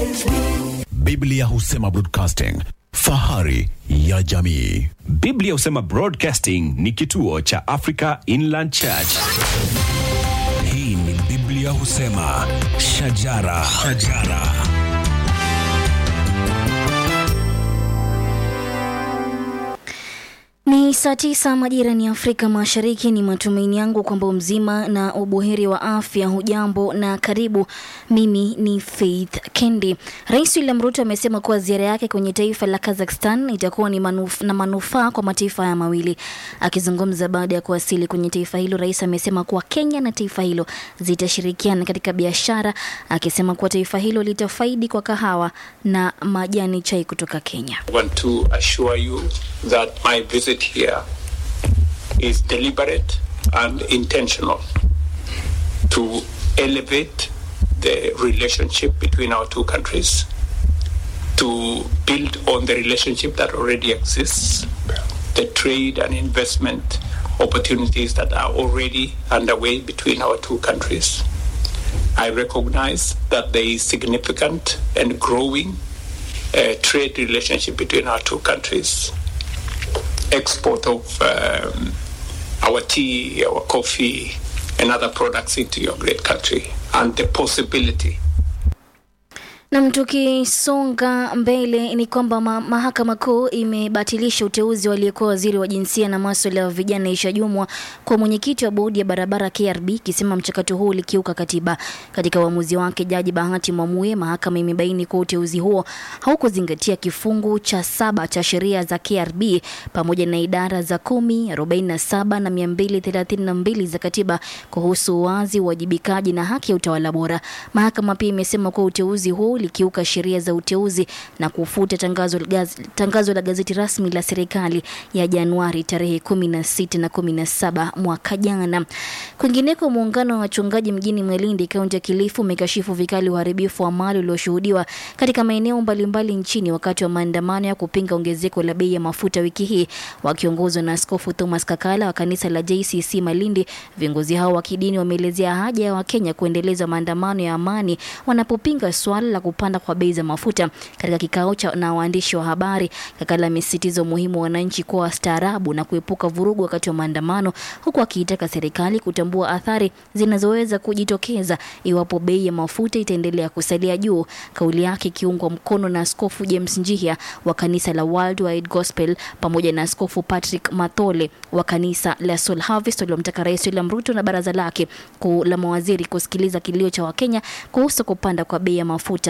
Biblia husema broadcasting, fahari ya jamii. Biblia husema Broadcasting ni kituo cha Africa Inland Church. Hii ni Biblia husema shajara, shajara. Ni saa tisa majira ni Afrika Mashariki. Ni matumaini yangu kwamba mzima na ubuheri wa afya. Hujambo na karibu. Mimi ni Faith Kendi. Rais William Ruto amesema kuwa ziara yake kwenye taifa la Kazakhstan itakuwa ni manuf, na manufaa kwa mataifa haya mawili. Akizungumza baada ya kuwasili kwenye taifa hilo, rais amesema kuwa Kenya na taifa hilo zitashirikiana katika biashara, akisema kuwa taifa hilo litafaidi kwa kahawa na majani chai kutoka Kenya. want to assure you that my visit here is deliberate and intentional to elevate the relationship between our two countries, to build on the relationship that already exists, the trade and investment opportunities that are already underway between our two countries. I recognize that there is significant and growing uh, trade relationship between our two countries. Export of um, our tea, our coffee, and other products into your great country, and the possibility Nam, tukisonga mbele ni kwamba ma mahakama kuu imebatilisha uteuzi waliyekuwa waziri wa jinsia na maswala ya vijana Aisha Jumwa kwa mwenyekiti wa bodi ya barabara KRB, ikisema mchakato huu ulikiuka katiba. Katika uamuzi wake, jaji Bahati Mwamuye, mahakama imebaini kuwa uteuzi huo haukuzingatia kifungu cha saba cha sheria za KRB pamoja na idara za kumi, arobaini na saba na mia mbili thelathini na mbili za katiba kuhusu uwazi, uwajibikaji na haki ya utawala bora. Mahakama pia imesema kuwa uteuzi huu ulikiuka sheria za uteuzi na kufuta tangazo, la gaz, tangazo la gazeti rasmi la serikali ya Januari tarehe 16 na 17 mwaka jana. Kwingineko, muungano wa wachungaji mjini Malindi, kaunti ya Kilifi, umekashifu vikali uharibifu wa mali ulioshuhudiwa katika maeneo mbalimbali nchini wakati wa maandamano ya kupinga ongezeko la bei ya mafuta wiki hii. Wakiongozwa na Askofu Thomas Kakala wa kanisa la JCC Malindi, viongozi hao wa kidini wameelezea haja ya Wakenya kuendeleza maandamano ya amani wanapopinga swala la kupanda kwa bei za mafuta. Katika kikao cha na waandishi wa habari, Kakala amesisitiza umuhimu wa wananchi kuwa wastaarabu na kuepuka vurugu wakati wa maandamano, huku akiitaka serikali kutambua athari zinazoweza kujitokeza iwapo bei ya mafuta itaendelea kusalia juu. Kauli yake ikiungwa mkono na Askofu James Njihia wa kanisa la Worldwide Gospel pamoja na Askofu Patrick Mathole wa kanisa la Soul Harvest waliomtaka Rais William Ruto na baraza lake kuu la mawaziri kusikiliza kilio cha Wakenya kuhusu kupanda kwa bei ya mafuta